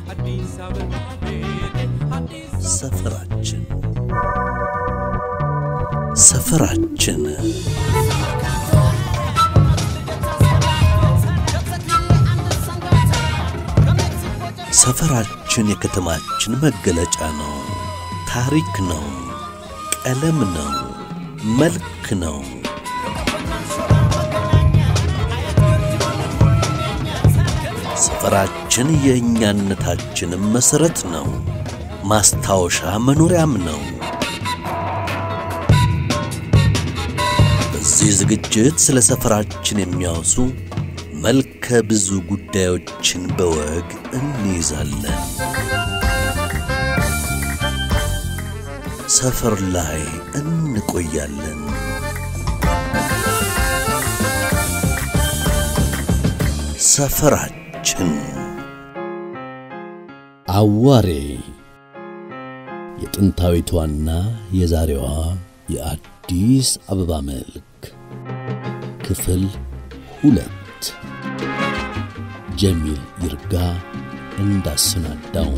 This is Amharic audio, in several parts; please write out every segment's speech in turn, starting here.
ሰፈራችን ሰፈራችን ሰፈራችን የከተማችን መገለጫ ነው። ታሪክ ነው። ቀለም ነው። መልክ ነው። ሰፈራችን የእኛነታችንም መሠረት ነው። ማስታወሻ መኖሪያም ነው። በዚህ ዝግጅት ስለ ሰፈራችን የሚያወሱ መልከ ብዙ ጉዳዮችን በወግ እንይዛለን። ሰፈር ላይ እንቆያለን። ሰፈራችን አዋሬ የጥንታዊቷና የዛሬዋ የአዲስ አበባ መልክ ክፍል ሁለት ጀሚል ይርጋ እንዳሰናዳው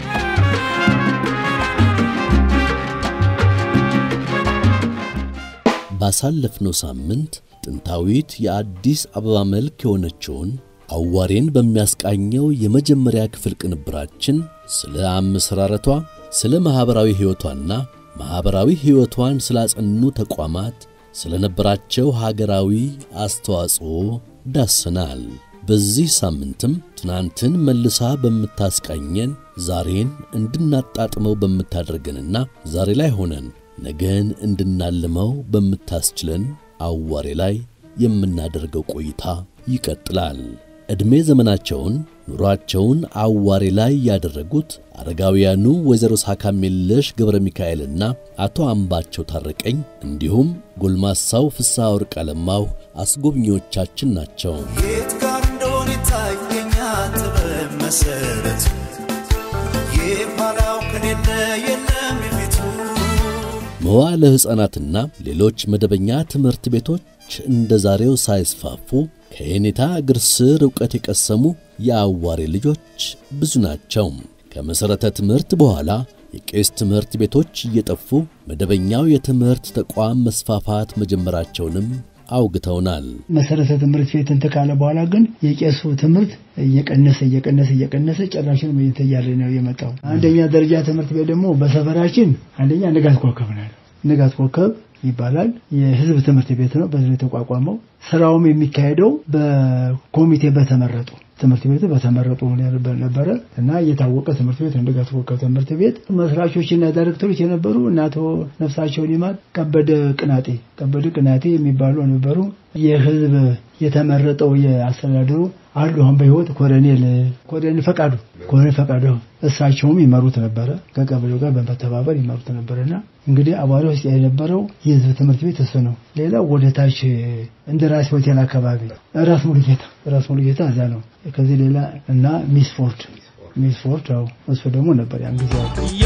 ባሳለፍነው ሳምንት ጥንታዊት የአዲስ አበባ መልክ የሆነችውን አዋሬን በሚያስቃኘው የመጀመሪያ ክፍል ቅንብራችን ስለ አመሰራረቷ፣ ስለ ማኅበራዊ ሕይወቷና ማኅበራዊ ሕይወቷን ስላጸኑ ተቋማት፣ ስለ ነበራቸው ሀገራዊ አስተዋጽኦ ዳሰናል። በዚህ ሳምንትም ትናንትን መልሳ በምታስቃኘን ዛሬን እንድናጣጥመው በምታደርገንና ዛሬ ላይ ሆነን ነገን እንድናልመው በምታስችለን አዋሬ ላይ የምናደርገው ቆይታ ይቀጥላል። ዕድሜ ዘመናቸውን ኑሯቸውን አዋሬ ላይ ያደረጉት አረጋውያኑ ወይዘሮ ሳካሜለሽ ገብረ ሚካኤልና አቶ አምባቸው ታረቀኝ እንዲሁም ጎልማሳው ፍስሐ ወርቅ አለማሁ አስጎብኚዎቻችን ናቸው። የት ጋር እንደሆነ ይታየኛል ጥበብ መሰረት የኋላው ከሌለ የለም የፊቱ መዋለ ሕፃናትና ሌሎች መደበኛ ትምህርት ቤቶች እንደ ዛሬው ሳይስፋፉ ከየኔታ እግር ስር ዕውቀት የቀሰሙ የአዋሬ ልጆች ብዙ ናቸው። ከመሠረተ ትምህርት በኋላ የቄስ ትምህርት ቤቶች እየጠፉ መደበኛው የትምህርት ተቋም መስፋፋት መጀመራቸውንም አውግተውናል። መሰረተ ትምህርት ቤት እንትን ካለ በኋላ ግን የቄሱ ትምህርት እየቀነሰ እየቀነሰ እየቀነሰ ጭራሽን እያለ ነው የመጣው። አንደኛ ደረጃ ትምህርት ቤት ደግሞ በሰፈራችን አንደኛ ንጋት ኮከብ ነው። ንጋት ኮከብ ይባላል። የህዝብ ትምህርት ቤት ነው። በዚህ የተቋቋመው ስራውም የሚካሄደው በኮሚቴ በተመረጡ ትምህርት ቤቱ በተመረጡ ነበረ እና የታወቀ ትምህርት ቤት ንጋት ኮከብ ትምህርት ቤት መስራቾችና ዳይሬክተሮች የነበሩ እና አቶ ነፍሳቸውን ይማር ከበደ ቅናጤ ከበደ ቅናጤ የሚባሉ ነበሩ። የህዝብ የተመረጠው የአስተዳደሩ አሉ አሁን በህይወት ኮሎኔል ኮሎኔል ፈቃዱ ኮሎኔል ፈቃዱ እሳቸውም ይመሩት ነበረ። ከቀበሌው ጋር በመተባበር ይመሩት ነበረና እንግዲህ አቧሪ ውስጥ የነበረው የህዝብ ትምህርት ቤት እሱ ነው። ሌላው ወደ ታች እንደ ራስ ሆቴል አካባቢ ራስ ሙሉጌታ ራስ ሙሉጌታ እዛ ነው። ከዚህ ሌላ እና ሚስፎርድ ሚስፎርድ ያው እሱ ደግሞ ነበር ያን ጊዜ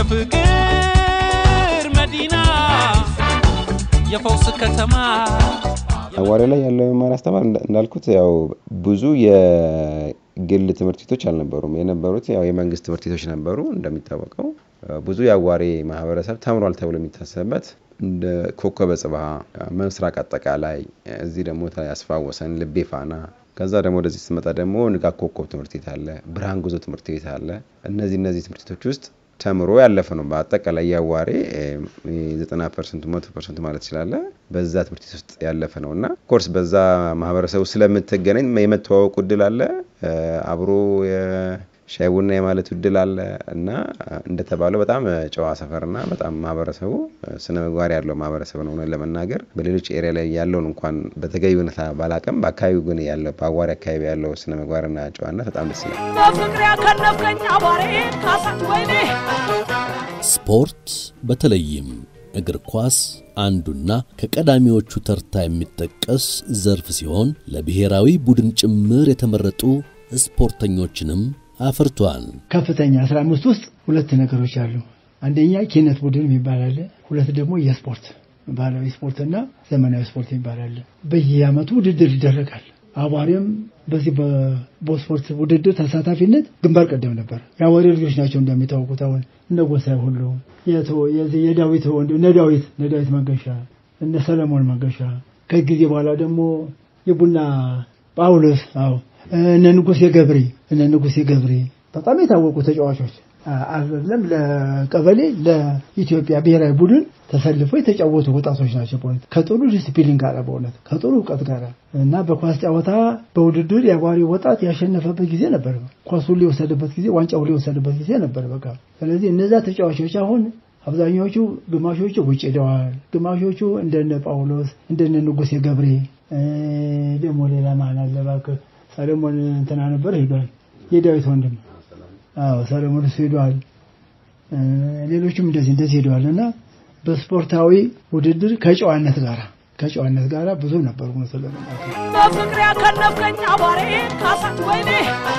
የፍቅር መዲና የፈውስ ከተማ አዋሬ ላይ ያለው የመማር አስተማር እንዳልኩት ያው ብዙ የግል ትምህርት ቤቶች አልነበሩም። የነበሩት ያው የመንግስት ትምህርት ቤቶች ነበሩ። እንደሚታወቀው ብዙ የአዋሬ ማህበረሰብ ተምሯል ተብሎ የሚታሰብበት እንደ ኮከበ ጽባህ፣ ምስራቅ አጠቃላይ፣ እዚህ ደግሞ ያስፋወሰን ልቤ ፋና ከዛ ደግሞ ወደዚህ ስትመጣ ደግሞ ንጋት ኮከብ ትምህርት ቤት አለ፣ ብርሃን ጉዞ ትምህርት ቤት አለ። እነዚህ እነዚህ ትምህርት ቤቶች ውስጥ ተምሮ ያለፈ ነው። በአጠቃላይ የአዋሬ ዘጠና ፐርሰንቱ መቶ ፐርሰንቱ ማለት ይችላለ በዛ ትምህርት ቤት ውስጥ ያለፈ ነው እና ኮርስ በዛ ማህበረሰቡ ስለምትገናኝ የመተዋወቁ እድል አለ አብሮ ሻይ ቡና የማለት እድል አለ እና እንደተባለው በጣም ጨዋ ሰፈርና በጣም ማህበረሰቡ ስነ ምግባር ያለው ማህበረሰብ ነው። እውነት ለመናገር በሌሎች ኤሪያ ላይ ያለውን እንኳን በተገቢ ሁኔታ ባላቅም በአካባቢው ግን ያለው በአዋሪ አካባቢ ያለው ስነ ምግባርና ጨዋነት በጣም ደስ ይላል። በፍቅር ያከነፍከኝ አቧሬ ካሳት ወይኔ ስፖርት በተለይም እግር ኳስ አንዱና ከቀዳሚዎቹ ተርታ የሚጠቀስ ዘርፍ ሲሆን ለብሔራዊ ቡድን ጭምር የተመረጡ ስፖርተኞችንም አፍርቷል። ከፍተኛ 15 ውስጥ ሁለት ነገሮች አሉ። አንደኛ ኪነት ቡድን የሚባል አለ። ሁለት ደግሞ የስፖርት ባህላዊ ስፖርትና ዘመናዊ ስፖርት የሚባል አለ። በየአመቱ ውድድር ይደረጋል። አቧሬም በዚህ በስፖርት ውድድር ተሳታፊነት ግንባር ቀደም ነበር። የአዋሪ ልጆች ናቸው እንደሚታወቁት። አሁን እነ ጎሳይ ሁሉ የዳዊት ወንድ እነ ዳዊት እነ ዳዊት መንገሻ እነ ሰለሞን መንገሻ ከጊዜ በኋላ ደግሞ የቡና ጳውሎስ አዎ እነ ንጉሴ ገብሬ እነ ንጉሴ ገብሬ በጣም የታወቁ ተጫዋቾች አይደለም ለቀበሌ ለኢትዮጵያ ብሔራዊ ቡድን ተሰልፎ የተጫወቱ ወጣቶች ናቸው። በእውነት ከጥሩ ዲስፕሊን ጋር በእውነት ከጥሩ እውቀት ጋር እና በኳስ ጨዋታ በውድድር የአጓሪ ወጣት ያሸነፈበት ጊዜ ነበር። ኳሱን ሊወሰድበት ጊዜ ዋንጫው ሊወሰድበት ጊዜ ነበር። በቃ ስለዚህ እነዛ ተጫዋቾች አሁን አብዛኛዎቹ ግማሾቹ ውጭ ሄደዋል። ግማሾቹ እንደነ ጳውሎስ እንደነ ንጉሴ ገብሬ ደግሞ ሌላ ማን አለ እባክህ ሰለሞን እንትና ነበር ሄዷል። የዳዊት ወንድም አዎ ሰለሞን እሱ ሄዷል። ሌሎችም እንደዚህ እንደዚህ ሄደዋል እና በስፖርታዊ ውድድር ከጨዋነት ጋር ከጨዋነት ጋር ብዙ ነበሩ። በፍቅር ያከነፍከኝ አቧሬ ካሳ ወይኔ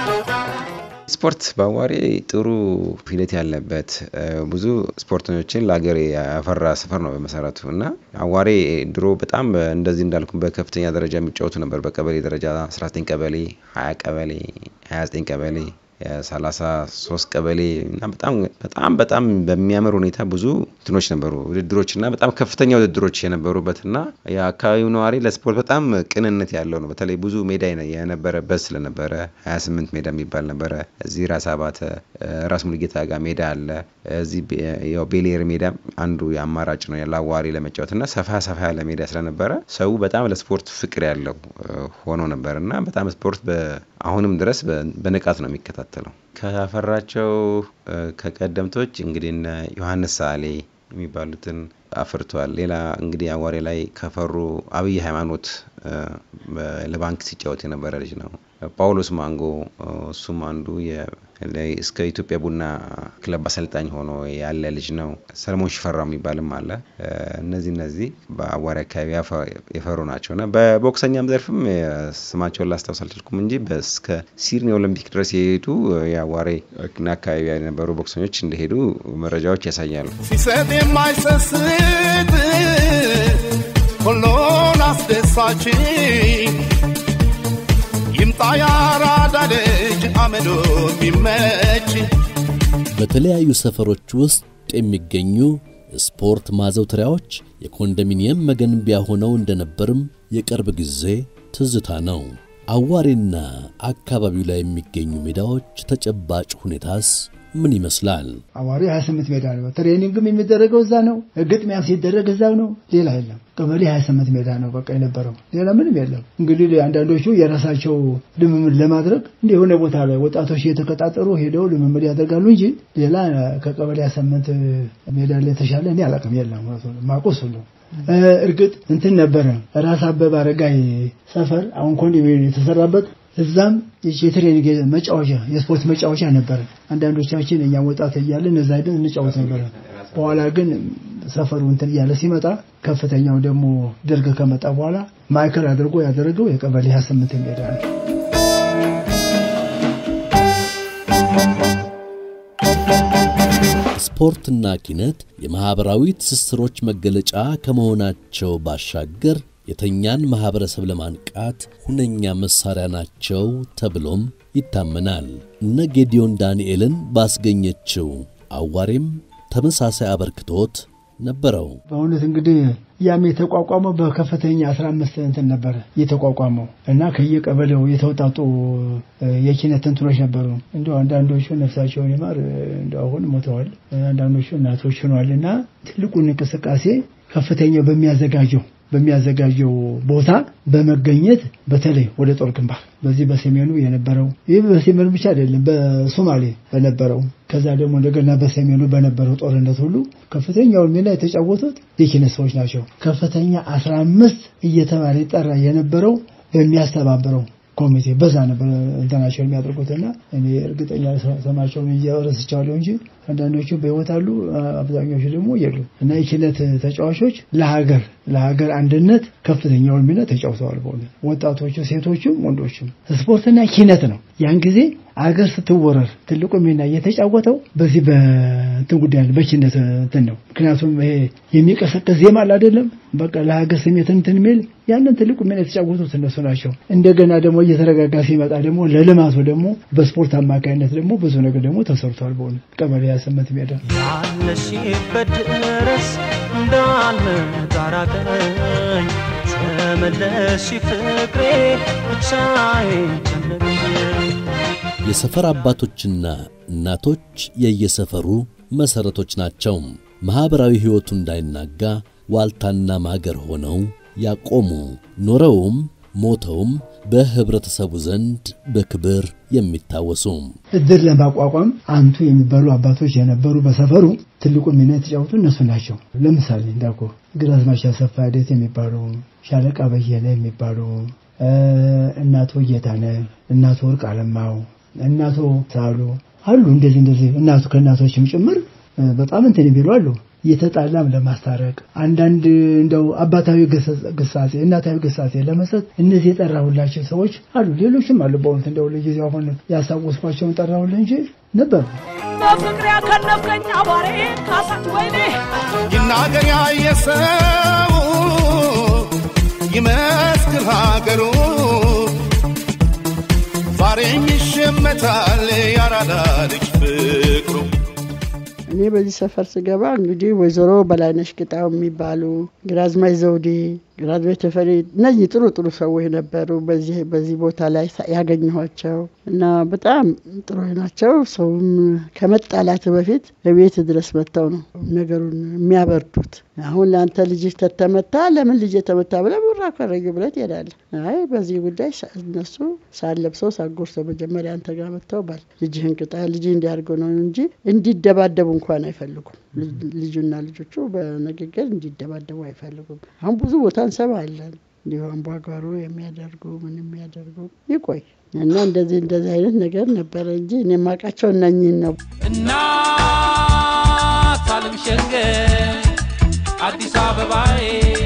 ስፖርት በአዋሬ ጥሩ ሂደት ያለበት ብዙ ስፖርተኞችን ለሀገር ያፈራ ሰፈር ነው በመሰረቱ እና አዋሬ ድሮ በጣም እንደዚህ እንዳልኩ በከፍተኛ ደረጃ የሚጫወቱ ነበር። በቀበሌ ደረጃ 19 ቀበሌ፣ 20 ቀበሌ፣ 29 ቀበሌ ሰላሳ ሶስት ቀበሌ እና በጣም በጣም በጣም በሚያምር ሁኔታ ብዙ እንትኖች ነበሩ ውድድሮች እና በጣም ከፍተኛ ውድድሮች የነበሩበት እና የአካባቢው ነዋሪ ለስፖርት በጣም ቅንነት ያለው ነው። በተለይ ብዙ ሜዳ የነበረበት ስለነበረ 28 ሜዳ የሚባል ነበረ። እዚህ ራስ አባተ ራስ ሙሉጌታ ጋር ሜዳ አለ። እዚህ ያው ቤሌር ሜዳ አንዱ የአማራጭ ነው ለአዋሪ ለመጫወት እና ሰፋ ሰፋ ያለ ሜዳ ስለነበረ ሰው በጣም ለስፖርት ፍቅር ያለው ሆኖ ነበር እና በጣም ስፖርት አሁንም ድረስ በንቃት ነው የሚከታተለው። ካፈራቸው ከቀደምቶች እንግዲህ እነ ዮሐንስ ሳሌ የሚባሉትን አፍርቷል። ሌላ እንግዲህ አዋሬ ላይ ከፈሩ አብይ ሃይማኖት ለባንክ ሲጫወት የነበረ ልጅ ነው። ጳውሎስ ማንጎ እሱም አንዱ እስከ ኢትዮጵያ ቡና ክለብ አሰልጣኝ ሆኖ ያለ ልጅ ነው። ሰለሞን ሽፈራው የሚባልም አለ። እነዚህ እነዚህ በአዋሪ አካባቢ የፈሩ ናቸው እና በቦክሰኛም ዘርፍም ስማቸውን ላስታውስ አልቻልኩም እንጂ እስከ ሲድኒ ኦሎምፒክ ድረስ የሄዱ የአዋሪ አካባቢ የነበሩ ቦክሰኞች እንደሄዱ መረጃዎች ያሳያሉ። ሲሰጥ የማይሰስት ሁሉን አስደሳች ይምጣ ያራዳ ልጅ አመዶ ቢመች በተለያዩ ሰፈሮች ውስጥ የሚገኙ ስፖርት ማዘውተሪያዎች የኮንዶሚኒየም መገንቢያ ሆነው እንደነበርም የቅርብ ጊዜ ትዝታ ነው። አዋሬና አካባቢው ላይ የሚገኙ ሜዳዎች ተጨባጭ ሁኔታስ ምን ይመስላል? አዋሪ 28 ሜዳ ነው። ትሬኒንግም የሚደረገው እዛ ነው። ግጥሚያም ሲደረግ እዛው ነው። ሌላ የለም። ቀበሌ 28 ሜዳ ነው በቃ የነበረው። ሌላ ምንም የለም። እንግዲህ አንዳንዶቹ የራሳቸው ልምምድ ለማድረግ እንደ የሆነ ቦታ ላይ ወጣቶች እየተቀጣጠሩ ሄደው ልምምድ ያደርጋሉ እንጂ ሌላ ከቀበሌ 28 ሜዳ ላይ የተሻለ እኔ አላውቅም። የለም ማቆስ ሁሉ እርግጥ እንትን ነበረ ራስ አበበ አረጋይ ሰፈር አሁን ኮንዶሚኒየም የተሰራበት እዛም የትሬኒንግ መጫወቻ የስፖርት መጫወቻ ነበረ። አንዳንዶቻችን እኛም ወጣት እያለን እዛ ሄደን እንጫወት ነበረ። በኋላ ግን ሰፈሩ እንትን እያለ ሲመጣ ከፍተኛው ደግሞ ደርግ ከመጣ በኋላ ማዕከል አድርጎ ያደረገው የቀበሌ 28 ሜዳ ነው። ስፖርትና ኪነት የማኅበራዊ ትስስሮች መገለጫ ከመሆናቸው ባሻገር የተኛን ማኅበረሰብ ለማንቃት ሁነኛ መሣሪያ ናቸው ተብሎም ይታመናል። እነ ጌዲዮን ዳንኤልን ባስገኘችው አዋሬም ተመሳሳይ አበርክቶት ነበረው። በእውነት እንግዲህ ያም የተቋቋመው በከፍተኛ 15 እንትን ነበረ የተቋቋመው እና ከየቀበሌው የተውጣጡ የኪነት እንትኖች ነበሩ። እንደ አንዳንዶቹ ነፍሳቸውን ይማር እንደ አሁን ሞተዋል፣ አንዳንዶቹ እናቶች ሆነዋል እና ትልቁን እንቅስቃሴ ከፍተኛው በሚያዘጋጀው በሚያዘጋጀው ቦታ በመገኘት በተለይ ወደ ጦር ግንባር በዚህ በሰሜኑ የነበረው ይህ በሰሜኑ ብቻ አይደለም፣ በሶማሌ በነበረው ከዛ ደግሞ እንደገና በሰሜኑ በነበረው ጦርነት ሁሉ ከፍተኛውን ሚና የተጫወቱት የኪነት ሰዎች ናቸው። ከፍተኛ አስራ አምስት እየተባለ ይጠራ የነበረው በሚያስተባብረው ኮሚቴ በዛ ነበር እንትናቸውን የሚያደርጉትና እኔ እርግጠኛ ሰማቸውን እየረስቸዋለሁ እንጂ አንዳንዶቹ በሕይወት አሉ፣ አብዛኞቹ ደግሞ የሉ እና የኪነት ተጫዋቾች ለሀገር ለሀገር አንድነት ከፍተኛውን ሚና ተጫውተዋል። በእውነት ወጣቶቹ፣ ሴቶቹም ወንዶችም ስፖርትና ኪነት ነው። ያን ጊዜ አገር ስትወረር ትልቁ ሚና እየተጫወተው በዚህ በእንትን ጉዳይ ነው፣ በችነት እንትን ነው። ምክንያቱም ይሄ የሚቀሰቀስ ዜማ አለ አይደለም፣ በቃ ለሀገር ስሜት እንትን የሚል ያንን ትልቁ ሚና የተጫወቱት እነሱ ናቸው። እንደገና ደግሞ እየተረጋጋ ሲመጣ ደግሞ ለልማቱ ደግሞ በስፖርት አማካኝነት ደግሞ ብዙ ነገር ደግሞ ተሰርቷል። በሆነ ቀበሌ ያሰመት ሜዳ ያለሽበት ድረስ እንዳልመጣራቀኝ ተመለሽ ፍቅሬ ብቻዬን ጨነቀኝ የሰፈር አባቶችና እናቶች የየሰፈሩ መሠረቶች ናቸው። ማኅበራዊ ሕይወቱ እንዳይናጋ ዋልታና ማገር ሆነው ያቆሙ ኖረውም ሞተውም በኅብረተሰቡ ዘንድ በክብር የሚታወሱ እድር ለማቋቋም አንቱ የሚባሉ አባቶች የነበሩ በሰፈሩ ትልቁ ሚና የተጫወቱ እነሱ ናቸው። ለምሳሌ እንዳልኩ ግራዝማች አሰፋ ዴት የሚባሉ ሻለቃ በየነ የሚባሉ እናቶ ጌታነህ፣ እናቶ ወርቅ አለማው፣ እናቶ ሳሉ አሉ። እንደዚህ እንደዚህ እናቱ ከእናቶችም ጭምር በጣም እንትን የሚሉ አሉ። የተጣላም ለማስታረቅ አንዳንድ እንደው አባታዊ ግሳጼ እናታዊ ግሳጼ ለመስጠት እነዚህ የጠራሁላቸው ሰዎች አሉ። ሌሎችም አሉ። በእውነት እንደው ለጊዜው አሁን ያሳወስኳቸውን ጠራሁልህ እንጂ ነበሩ። በፍቅር ያከነፍከኝ አቧሬ ካሳት ወይኔ ይናገር ያየ ሰው ይመስክር ሀገሩ ዛሬም ይሸመታል ያራዳ ልጅ ፍቅሩ እኔ በዚህ ሰፈር ስገባ እንግዲህ ወይዘሮ በላይነሽ ቅጣው የሚባሉ ግራዝማች ዘውዴ፣ ግራዝማች ተፈሪ እነዚህ ጥሩ ጥሩ ሰዎች ነበሩ። በዚህ በዚህ ቦታ ላይ ያገኘኋቸው እና በጣም ጥሩ ናቸው። ሰውም ከመጣላት በፊት በቤት ድረስ መጥተው ነው ነገሩን የሚያበርዱት። አሁን ለአንተ ልጅ ተተመታ ለምን ልጅ የተመታ ብለህ ብራ ከረዩ ብለህ ትሄዳለህ። አይ በዚህ ጉዳይ እነሱ ሳለብሰው ሳጎርሰው መጀመሪያ አንተ ጋር መጥተው ባል ልጅህን ቅጣ ልጅ እንዲያደርገው ነው እንጂ እንዲደባደቡ እንኳን አይፈልጉም። ልጁና ልጆቹ በንግግር እንዲደባደቡ አይፈልጉም። አሁን ብዙ ቦታ እንሰማለን እንዲሁ አምባጓሮ የሚያደርጉ ምን የሚያደርጉ ይቆይ እና እንደዚህ እንደዚህ አይነት ነገር ነበረ እንጂ እኔ የማውቃቸው እነኝህን ነው። እናት አለም ሸንገር አዲስ አበባዬ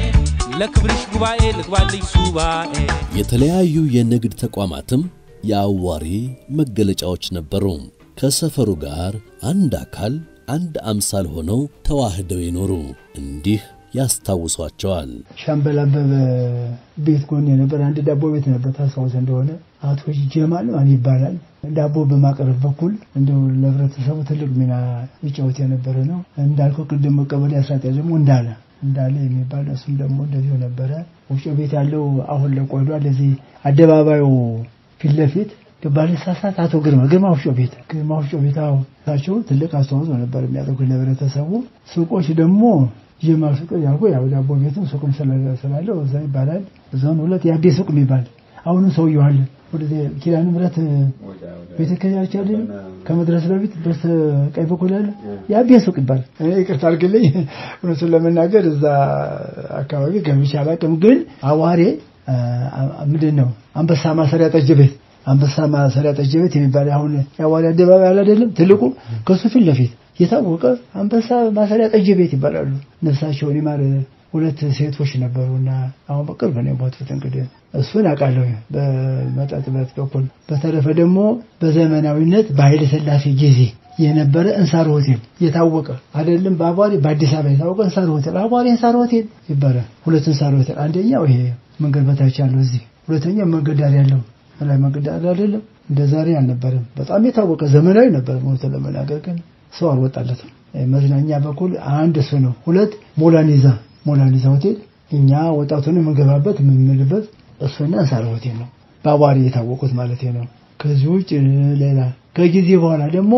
ለክብርሽ ጉባኤ ልግባልኝ ሱባኤ የተለያዩ የንግድ ተቋማትም የአዋሪ መገለጫዎች ነበሩ። ከሰፈሩ ጋር አንድ አካል አንድ አምሳል ሆነው ተዋህደው የኖሩ እንዲህ ያስታውሷቸዋል። ሻምበል አበበ ቤት ጎን የነበረ አንድ ዳቦ ቤት ነበር። ታስታውስ እንደሆነ አቶ ጀማል ማን ይባላል ዳቦ በማቅረብ በኩል እንደው ለህብረተሰቡ ትልቅ ሚና ይጫወት የነበረ ነው። እንዳልከው ቅድም ቀበሌ አስራጤ ደግሞ እንዳለ እንዳለ የሚባል እሱም ደግሞ እንደዚሁ ነበረ። ወፍጮ ቤት ያለው አሁን ለቆዷል። ለዚህ አደባባዩ ፊት ለፊት ባለሳሳት አቶ ግርማ ግርማ ወፍጮ ቤት ግርማ ወፍጮ ቤት ታቸው ትልቅ አስተዋጽኦ ነበር የሚያደርጉት ለህብረተሰቡ። ሱቆች ደግሞ ጀማ ሱቅ ያልኩ ያው ዳቦ ቤቱ ሱቅም ስላለው እዛ ይባላል። ዞን ሁለት የአቤ ሱቅ የሚባል አሁንም ሰውየው አለ። ወደ ኪዳነ ምሕረት ቤተክርስቲያን ያለ ከመድረስ በፊት በስተቀኝ በኩል ያለ የአቤ ሱቅ ይባላል። እኔ ይቅርታ አድርግልኝ እውነቱን ለመናገር እዛ አካባቢ ገብቼ አላውቅም። ግን አዋሬ ምንድን ነው አንበሳ ማሰሪያ ጠጅ ቤት አንበሳ ማሰሪያ ጠጅ ቤት የሚባል አሁን የአዋሪ አደባባይ ያለ አይደለም ትልቁ ከሱ ፊት ለፊት የታወቀ አንበሳ ማሰሪያ ጠጅ ቤት ይባላሉ። ነፍሳቸውን ይማር ሁለት ሴቶች ነበሩና አሁን በቅርብ ነው የሞቱት። እንግዲህ እሱን አውቃለሁ በመጠጥ ቤት በኩል። በተረፈ ደግሞ በዘመናዊነት በኃይለ ሥላሴ ጊዜ የነበረ እንሳር ሆቴል የታወቀ አይደለም በአቧሪ በአዲስ አበባ የታወቀ እንሳር ሆቴል አቧሪ እንሳር ሆቴል ይባላል። ሁለት እንሳር ሆቴል አንደኛው ይሄ መንገድ በታች ያለው እዚህ፣ ሁለተኛው መንገድ ዳር ያለው ላይ መንገድ ዳር አይደለም እንደ ዛሬ አልነበረም። በጣም የታወቀ ዘመናዊ ነበር። ሞተ ለመናገር ግን ሰው አልወጣለትም። መዝናኛ በኩል አንድ እሱ ነው። ሁለት ሞላኒዛ ሞላኒዛ ሆቴል እኛ ወጣቱን የምንገባበት የምንምልበት እሱና እንሳር ሆቴል ነው። በአቧሪ የታወቁት ማለት ነው። ከዚህ ውጭ ሌላ ከጊዜ በኋላ ደግሞ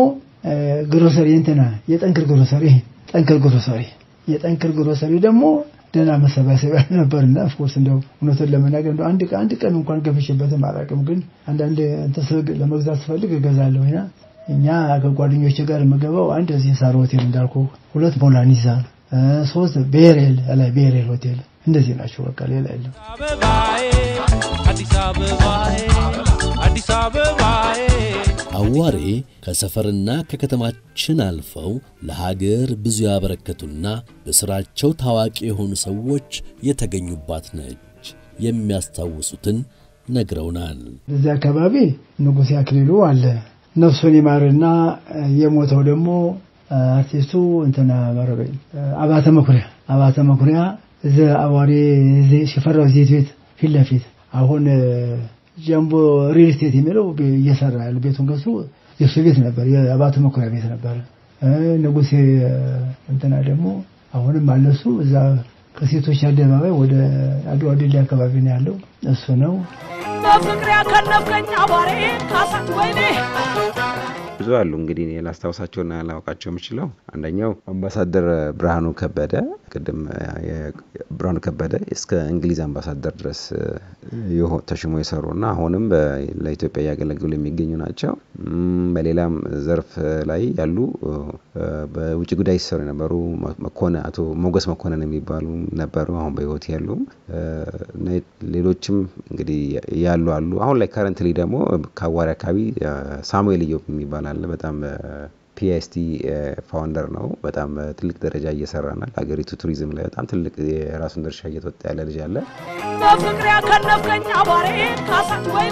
ግሮሰሪ እንትና የጠንክር ግሮሰሪ ጠንክር ግሮሰሪ የጠንክር ግሮሰሪ ደግሞ ደህና መሰባሰቢያ ነበርና ኦፍኮርስ እንደው እውነቱን ለመናገር እንደው አንድ አንድ ቀን እንኳን ገብቼበትም አላውቅም። ግን አንዳንድ እንትን ለመግዛት ስፈልግ እገዛለሁ እና እኛ ከጓደኞቼ ጋር የምገባው አንድ እዚህ ሳር ሆቴል እንዳልኩ፣ ሁለት ሞላኒዛ፣ ሶስት ቤሬል ላይ ቤሬል ሆቴል እንደዚህ ናቸው። በቃ ሌላ የለም። አበባዬ አዲስ አበባዬ አዲስ አበባዬ አዋሬ ከሰፈርና ከከተማችን አልፈው ለሀገር ብዙ ያበረከቱና በሥራቸው ታዋቂ የሆኑ ሰዎች የተገኙባት ነች። የሚያስታውሱትን ነግረውናል። በዚህ አካባቢ ንጉሴ አክሊሉ አለ። ነፍሱን ይማርና የሞተው ደግሞ አርቲስቱ እንትና መረበኝ አባተ መኩሪያ አባተ መኩሪያ እዚ አዋሪ ሲፈራው ዜት ቤት ፊት ለፊት አሁን ጀምቦ ሪል ስቴት የሚለው እየሰራ ያለ ቤቱን ገሱ የእሱ ቤት ነበር፣ የአባተ መኩሪያ ቤት ነበር። ንጉሴ እንትና ደግሞ አሁንም አለሱ እዛ ከሴቶች አደባባይ ወደ አድዋ ድልድይ አካባቢ ነው ያለው እሱ ነው። በፍቅር ያከነፍከኝ አቧሬ ካሳት ወይኔ ብዙ አሉ እንግዲህ እኔ ላስታውሳቸውና ላውቃቸው የምችለው አንደኛው አምባሳደር ብርሃኑ ከበደ ቅድም ብርሃኑ ከበደ እስከ እንግሊዝ አምባሳደር ድረስ ተሽሞ የሰሩና አሁንም ለኢትዮጵያ እያገለገሉ የሚገኙ ናቸው። በሌላም ዘርፍ ላይ ያሉ በውጭ ጉዳይ ሲሰሩ የነበሩ መኮንን አቶ ሞገስ መኮንን የሚባሉ ነበሩ፣ አሁን በህይወት ያሉ። ሌሎችም እንግዲህ ያሉ አሉ። አሁን ላይ ከረንትሊ ደግሞ ከአዋሪ አካባቢ ሳሙኤል እዮብ የሚባል አለ። በጣም ፒኤስቲ ፋውንደር ነው። በጣም ትልቅ ደረጃ እየሰራናል። ሀገሪቱ ቱሪዝም ላይ በጣም ትልቅ የራሱን ድርሻ እየተወጣ ያለ ልጅ አለ። በፍቅር ያከነፍከኝ አቧሬ ካሳት ወይኔ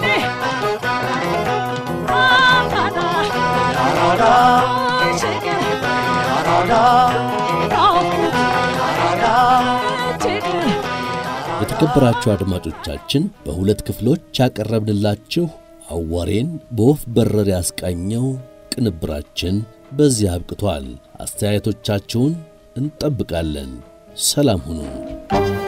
አራዳ አራዳ ችግር አራዳ ናፍቆት አራዳ ችግር የተከበራችሁ አድማጮቻችን በሁለት ክፍሎች ያቀረብንላችሁ አዋሬን በወፍ በረር ያስቃኘው ቅንብራችን በዚህ አብቅቷል። አስተያየቶቻችሁን እንጠብቃለን። ሰላም ሁኑ።